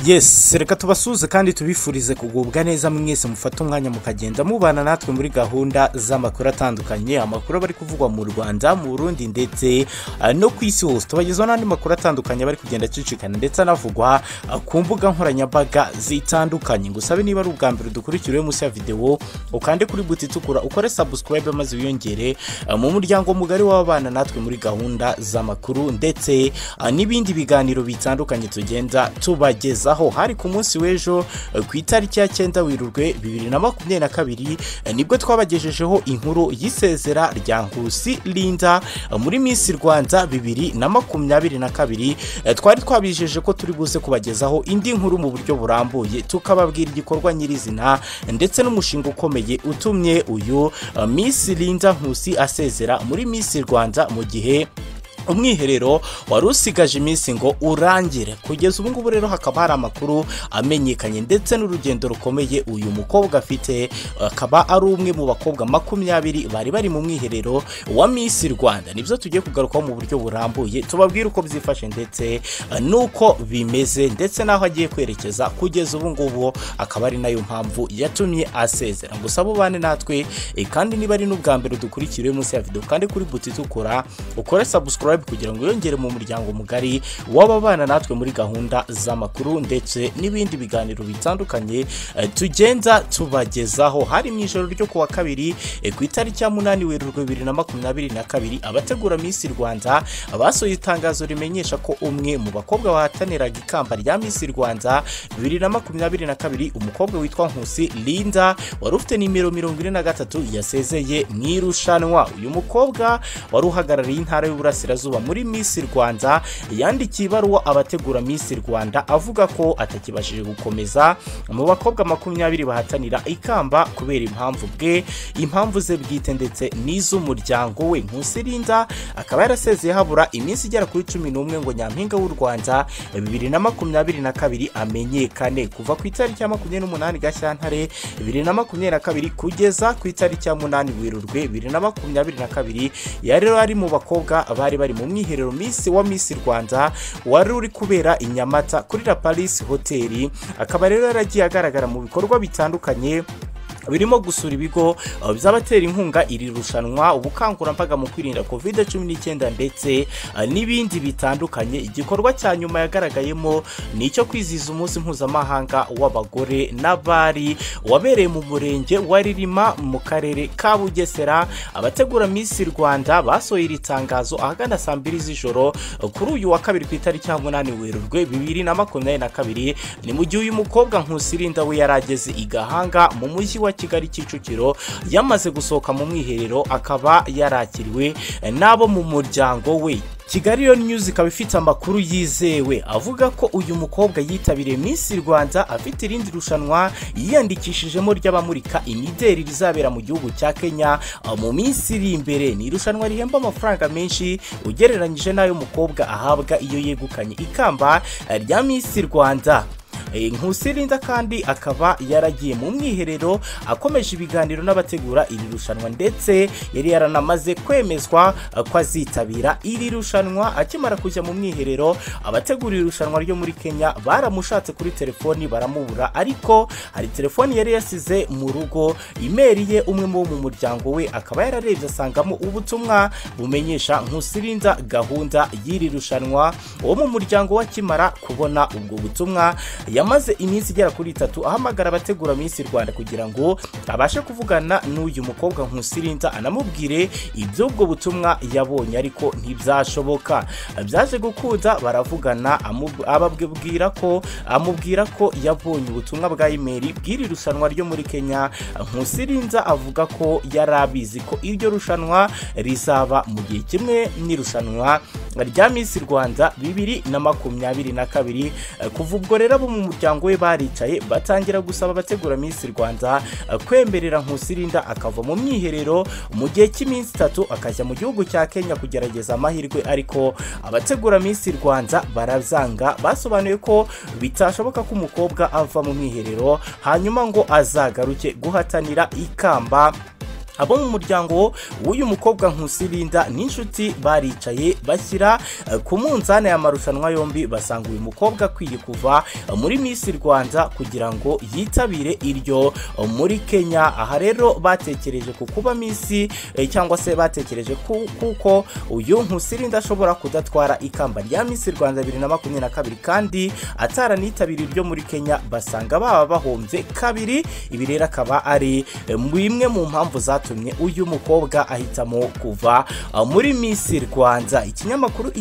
yesi reka tubasuhuze kandi tubifurize kugubwa neza mwese mufate umwanya mukagenda mubana natwe muri gahunda z'amakuru atandukanye amakuru aba ari kuvugwa mu rwanda mu burundi ndetse ah, no ku isi hose tubagezaho n'andi makuru atandukanye aba ari kugenda acicikana ndetse anavugwa ah, ku mbuga nkoranyambaga zitandukanye ngusabe niba ari ubwa mbere dukurikiriwe munsi ya videwo ukande kuri buti itukura ukore sabusikarayibe maze wiyongere ah, mu muryango mugari w'ababana natwe muri gahunda z'amakuru ndetse ah, n'ibindi biganiro bitandukanye tugenda tubagezaho aho hari ku munsi w'ejo eh, ku itariki ya cyenda werurwe bibiri na makumyabiri na kabiri eh, nibwo twabagejejeho inkuru y'isezera rya nkusi linda eh, muri minsi rwanda bibiri na makumyabiri na kabiri Eh, twari twabijeje ko turi buze kubagezaho indi nkuru mu buryo burambuye tukababwira igikorwa nyirizina eh, ndetse n'umushinga ukomeye utumye uyu eh, minsi linda nkusi asezera muri minsi rwanda mu gihe umwiherero wari usigaje iminsi ngo urangire kugeza ubu ngubu rero hakaba hari amakuru amenyekanye ndetse n'urugendo rukomeye uyu mukobwa afite akaba ari umwe mu bakobwa makumyabiri bari bari mu mwiherero wa minsi rwanda nibyo tugiye kugarukaho mu buryo burambuye tubabwire uko byifashe ndetse eh, n'uko bimeze ndetse n'aho agiye kwerekeza kugeza ubu ngubu akaba ari nayo mpamvu yatumye asezera gusa abo bane natwe eh, kandi niba ari n'ubwa mbere dukurikiriwe munsi ya videwo kandi kuri buti itukura ukore sabusikarayibe kugira ngo wiyongere mu muryango mugari w'ababana natwe muri gahunda z'amakuru ndetse n'ibindi biganiro bitandukanye eh, tugenda tubagezaho hari mu ijoro ryo kuwa kabiri eh, ku itariki ya munani werurwe bibiri na makumyabiri na kabiri abategura Miss Rwanda basohoye itangazo rimenyesha ko umwe mu bakobwa bahataniraga ikamba rya Miss Rwanda bibiri na makumyabiri na kabiri umukobwa witwa Nkusi Linda wari ufite nimero mirongo ine na gatatu yasezeye mu irushanwa uyu mukobwa wari uhagarariye intara y'uburasirazuba muri Miss Rwanda yandikiye ibaruwa abategura Miss Rwanda avuga ko atakibashije gukomeza mu bakobwa makumyabiri bahatanira ikamba kubera impamvu bwe impamvu ze bwite ndetse n'iz'umuryango we Nkusi Linda akaba yarasezeye habura iminsi igera kuri cumi n'umwe ngo nyampinga w'u Rwanda bibiri na makumyabiri na kabiri amenyekane kuva ku itariki ya makumyabiri n'umunani Gashyantare bibiri na makumyabiri na kabiri kugeza ku itariki ya munani Werurwe bibiri na makumyabiri na kabiri yari rero ari mu bakobwa bari bari mu mwiherero minsi wa Miss Rwanda wari uri kubera i Nyamata kuri La Paris Hotel akaba rero yaragiye agaragara mu bikorwa bitandukanye birimo gusura ibigo uh, by'abatera inkunga iri rushanwa ubukangurambaga mu kwirinda covid cumi n'icyenda ndetse uh, n'ibindi bitandukanye igikorwa cya nyuma yagaragayemo ni icyo kwizihiza umunsi mpuzamahanga w'abagore n'abari wabereye mu murenge wa ririma mu karere ka bugesera abategura miss rwanda basohoye iri tangazo ahagana saa mbiri z'ijoro uh, kuri uyu wa kabiri ku itariki ya munani werurwe bibiri na makumyabiri na kabiri ni mu gihe uyu mukobwa nkusirinda we yari ageze i gahanga mu mujyi wa wa kigali kicukiro yamaze gusohoka mu mwiherero akaba yarakiriwe n'abo mu muryango we kigali yo news ikaba ifite amakuru yizewe avuga ko uyu mukobwa yitabiriye Miss rwanda afite irindi rushanwa yiyandikishijemo ry'abamurika imideri rizabera mu gihugu cya kenya ah, mu minsi iri imbere ni irushanwa rihemba amafaranga menshi ugereranyije n'ayo mukobwa ahabwa iyo yegukanye ikamba ah, rya Miss rwanda Eh, Nkusi Linda kandi akaba yaragiye mu mwiherero akomeje ibiganiro n'abategura iri rushanwa ndetse yari yaranamaze kwemezwa eh, ko azitabira iri rushanwa akimara kujya mu mwiherero abategura iri rushanwa ryo muri Kenya baramushatse kuri telefoni baramubura ariko hari telefoni yari yasize mu rugo imeri ye umwe mu bo mu muryango we akaba yararebye asangamo ubutumwa bumenyesha Nkusi Linda gahunda y'iri rushanwa uwo mu muryango we akimara kubona ubwo butumwa yamaze iminsi igera kuri itatu ahamagara abategura Miss Rwanda kugira ngo abashe kuvugana n'uyu mukobwa Nkusirinda anamubwire iby'ubwo butumwa yabonye ariko ntibyashoboka byaje gukunda baravugana amu- ababwira ko amubwira ko yabonye ubutumwa bwa email bw'iri rushanwa ryo muri Kenya Nkusirinda avuga ko yari abizi ko iryo rushanwa rizaba mu gihe kimwe n'irushanwa rya Miss Rwanda bibiri na makumyabiri na kabiri Eh, kuva ubwo rero abo mu muryango we baricaye batangira gusaba abategura Miss Rwanda eh, kwemerera Nkusirinda akava mu mwiherero mu gihe cy'iminsi itatu akajya mu gihugu cya Kenya kugerageza amahirwe ariko abategura Miss Rwanda barabyanga basobanuye ko bitashoboka ko umukobwa ava mu mwiherero hanyuma ngo azagaruke guhatanira ikamba abo mu muryango w'uyu mukobwa nkusirinda n'inshuti baricaye bashyira eh, ku munzani aya marushanwa yombi basanga uyu mukobwa akwiye kuva eh, muri Miss Rwanda kugira ngo yitabire iryo eh, muri Kenya aha rero batekereje ku kuba Miss eh, cyangwa se batekereje ku- kuko uyu nkusirinda ashobora kudatwara ikamba rya Miss Rwanda 2022 kandi ataranitabira iryo muri Kenya basanga baba bahombye kabiri ibi rero akaba ari eh, bimwe mu mpamvu zatumye uyu mukobwa ahitamo kuva ah, muri Miss Rwanda ikinyamakuru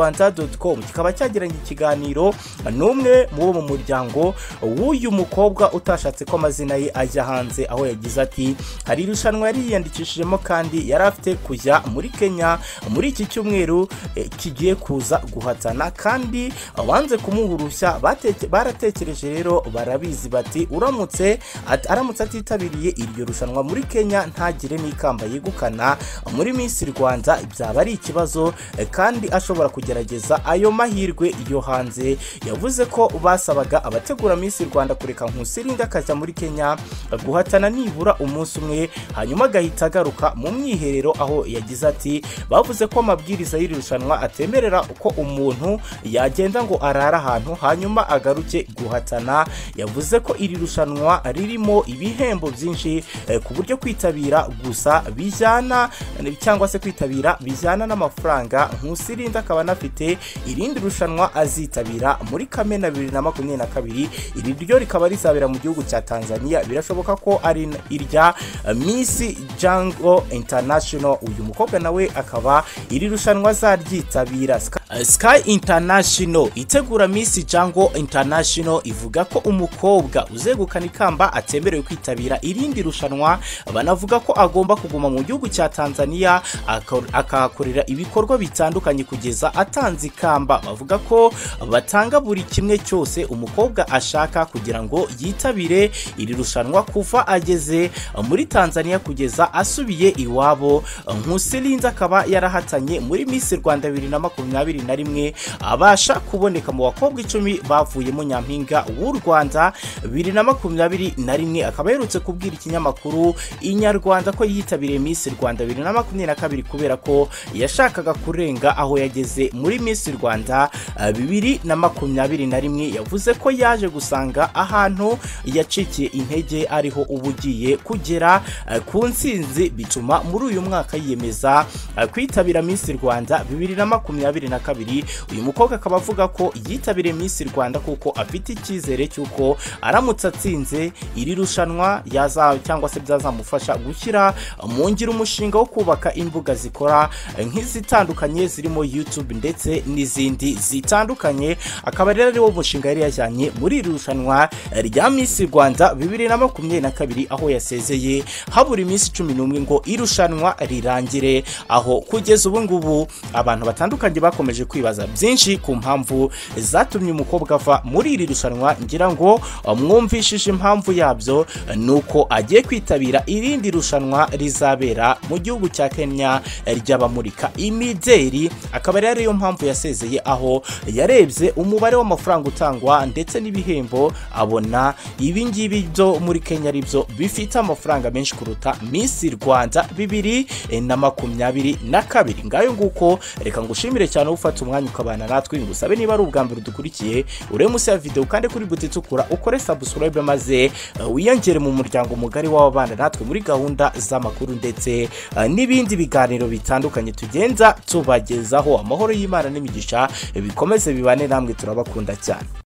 inyarwanda.com kikaba cyagiranye ikiganiro ah, n'umwe mu bo mu muryango w'uyu mukobwa utashatse ko amazina ye ajya hanze aho yagize ati hari irushanwa yari yiyandikishijemo kandi yari afite kujya muri Kenya muri iki cyumweru eh, kigiye kuza guhatana kandi abanze kumuha uruhushya bateke- baratekereje rero barabizi bati uramutse at- aramutse atitabiriye iryo rushanwa muri Kenya ntagire n'ikamba yegukana muri Miss Rwanda byaba ari ikibazo eh, kandi ashobora kugerageza ayo mahirwe yo hanze yavuze ko basabaga abategura Miss Rwanda kureka Nkusirinda akajya muri Kenya guhatana nibura umunsi umwe hanyuma agahita agaruka mu mwiherero aho yagize ati bavuze ko amabwiriza y'iri rushanwa atemerera uko umuntu yagenda ngo arare ahantu hanyuma agaruke guhatana yavuze ko iri rushanwa ririmo ibihembo byinshi eh, ku buryo kwitabira gusa bijyana cyangwa se kwitabira bijyana n'amafaranga nkusirinda akaba anafite irindi rushanwa azitabira muri kamena bibiri na makumyabiri na kabiri iri ryo rikaba rizabera mu gihugu cya tanzania birashoboka ko ari irya eh, miss jango international uyu mukobwa nawe akaba iri rushanwa azaryitabira Ska- eh, sky international itegura miss jango international ivuga ko umukobwa uzegukana ikamba atemerewe kwitabira irindi rushanwa banavuga ko agomba kuguma mu gihugu cya tanzania akor- akahakorera ibikorwa bitandukanye kugeza atanze ikamba bavuga ko batanga buri kimwe cyose umukobwa ashaka kugira ngo yitabire iri rushanwa kuva ageze muri tanzania kugeza asubiye iwabo nkusirinzi akaba yarahatanye muri miss rwanda 2021 abasha kuboneka mu bakobwa icumi bavuye mu nyampinga w'u rwanda 2021 akaba aherutse kubwira ikinyamakuru inyarwanda ko yitabiriye miss rwanda 2022 kubera ko yashakaga kurenga aho yageze muri miss rwanda eh, 2021 yavuze ko yaje gusanga ahantu yacikiye intege ariho uba ugiye kugera eh, ku nsinzi bituma muri uyu mwaka yiyemeza eh, kwitabira Miss Rwanda 2022 uyu mukobwa akaba avuga ko yitabiriye Miss Rwanda kuko afite icyizere cy'uko aramutse atsinze iri rushanwa yaza cyangwa se byazamufasha gushyira mu ngiro umushinga wo kubaka imbuga zikora eh, nk'izitandukanye zirimo YouTube ndetse n'izindi zitandukanye akaba rero ariwo mushinga yari yajyanye muri iri rushanwa eh, rya Miss Rwanda 2022 aho yasezeye habura iminsi cumi n'umwe ngo irushanwa rirangire aho kugeza ubu ngubu abantu batandukanye bakomeje kwibaza byinshi ku mpamvu zatumye umukobwa ava muri iri rushanwa ngira ngo eh, mwumvishije impamvu yabyo eh, nuko agiye kwitabira irindi rushanwa rizabera mu gihugu cya Kenya eh, ry'abamurika imideli akaba rero ariyo mpamvu yasezeye aho yarebye umubare w'amafaranga utangwa ndetse n'ibihembo abona ibi ngibi byo muri Kenya ari byo bifite amafaranga menshi kuruta Miss Rwanda bibiri eh, na makumyabiri na kabiri ngayo nguko reka ngushimire cyane ufata umwanya ukabana natwe ngusabe niba ari ubwa mbere udukurikiye urebe munsi ya video ukande kuri buti itukura ukore subscribe maze eh, wiyongere mu muryango mugari w'ababana natwe muri gahunda z'amakuru ndetse eh, n'ibindi biganiro bitandukanye tugenda tubagezaho amahoro y'Imana n'imigisha eh, bikomeze bibane namwe turabakunda cyane